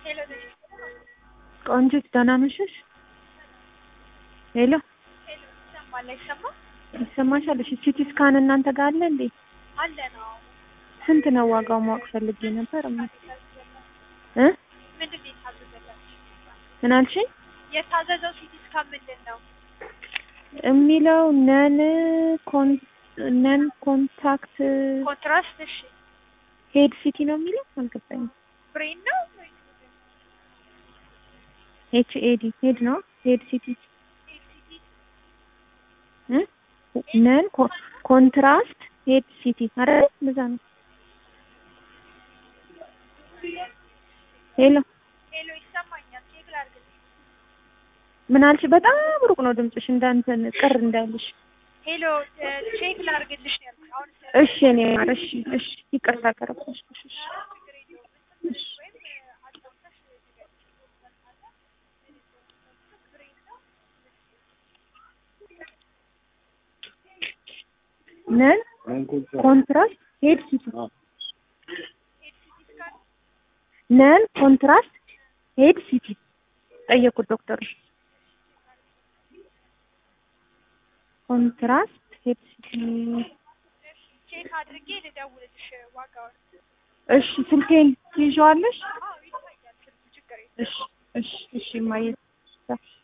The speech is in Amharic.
ቆንጂት ደህና መሸሽ? ሄሎ ሄሎ ይሰማል አይሰማም? ይሰማሻል? እሺ ሲቲ ስካን እናንተ ጋር አለ እንዴ? አለ ነው። ስንት ነው ዋጋው ማወቅ ፈልጌ ነበር። እማ እ ምንድን ነው የታዘዘላችሁ? ምን አልሽኝ? የታዘዘው ሲቲ ስካን ምንድን ነው? የሚለው ነን ኮን ነን ኮንታክት ኮንትራስት። እሺ ሄድ ሲቲ ነው የሚለው አልገባኝም። ብሬን ነው ኤች ኤዲ ሄድ ነው ሄድ ሲቲ ኤልሲዲ እ ነን ኮንትራስት ሄድ ሲቲ አረ እንደዛ ነው። ሄሎ ሄሎ ይሰማኛል። ቼክ ላድርግልሽ። ምን አልሽ? በጣም ሩቅ ነው ድምፅሽ፣ እንዳንተን ቅር እንዳይልሽ። ሄሎ ቼክ ላድርግልሽ ነው ያልኩሽ። አሁን እሺ እኔ ማር እሺ እሺ ይቅርታ ቀረብኩሽ። እሺ እሺ እሺ ነን ኮንትራስት ሄድ ሲቲ ነን ኮንትራስት ሄድ ሲቲ ጠየቁት ዶክተሩ። ኮንትራስት ሄድ ሲቲ ቼክ አድርጌ ልደውልልሽ ዋጋውን። እሺ ስልኬን ትይዣዋለሽ? አዎ ይታያል ስልኩ፣ ችግር የለም። እሺ እሺ እሺ ማየት